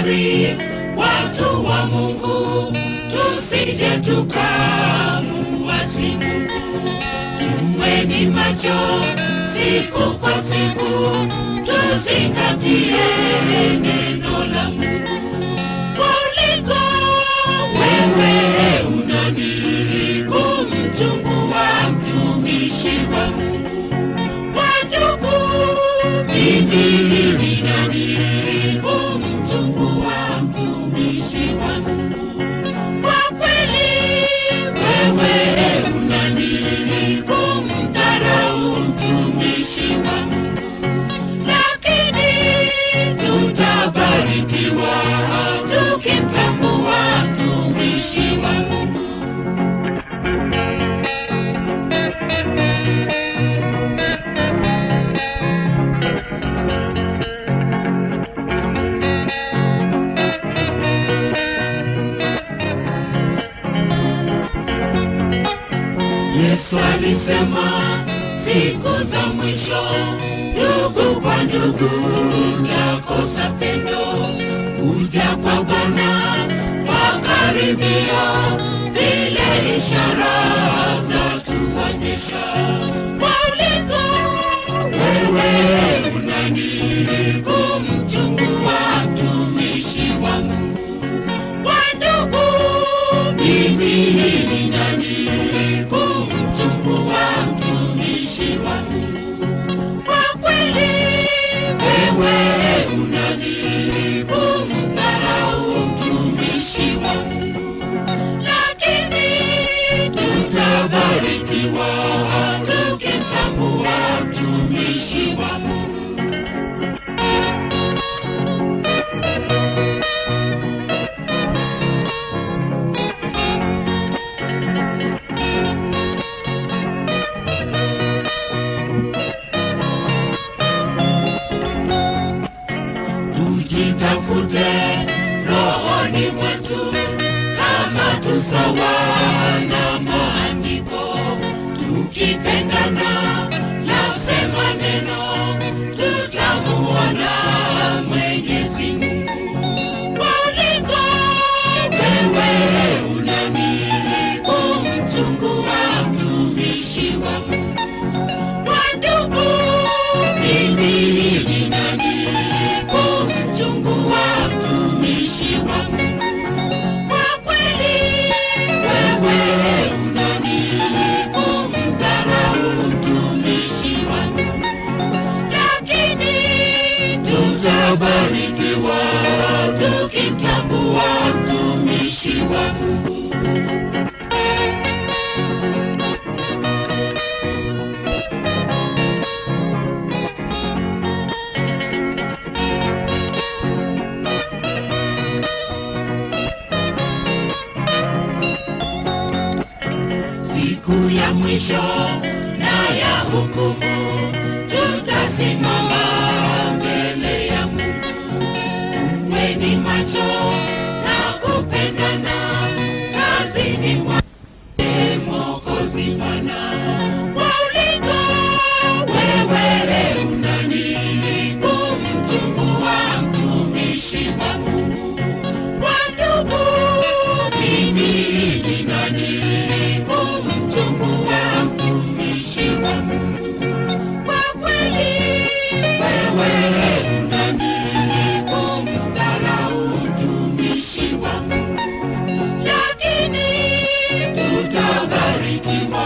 tahadhari watu wa Mungu, tusije tukamuasi Mungu. Tuweni macho siku kwa siku, tuzingatie neno la Mungu. Kuliko wewe unani kumchungua mtumishi wa Mungu. Wandugu, mimi ni nani kumchungua mtumishi wa Mungu? Kwa kweli wewe unani kumdharau mtumishi wa Mungu, lakini tutabarikiwa tukimtambua mtumishi wa Mungu. Yesu alisema siku za mwisho, ndugu kwa ndugu, utakosa pendo. Kuja kwa Bwana wakaribia, vile ishara za tuonyesha. Waulizo wewe unani kumchungua mtumishi wa Mungu? Wandugu, mimi ni nani kumchungua mtumishi wa Mungu? Kwa kweli wewe unani kumdharau mtumishi wa Mungu, lakini tutabarikiwa tukimtambua mtumishi wa Mungu. tujitafute rohoni mwetu kama tusawa na maandiko tukipendana lasema neno tutamuona mwenyezi mungu waulizo wewe unani kumchungua mtumishi wa mungu Wandugu, mimi ni nani kumchungua mtumishi wa Mungu? Kwa kweli wewe unani kumdharau mtumishi wa Mungu, lakini tutabarikiwa tukimtambua mtumishi wa Mungu. siku ya mwisho na ya hukumu tutasimama mbele ya Mungu. Kuweni macho na kupendana kazini mwake Mwokozi Bwana. Waulizo wewe unani kumchungua mtumishi wa Mungu? Wandugu, mimi ni nani kumchungua mtumishi wa Mungu? Kwa kweli wewe unani kumdharau mtumishi wa Mungu, lakini tutabarikiwa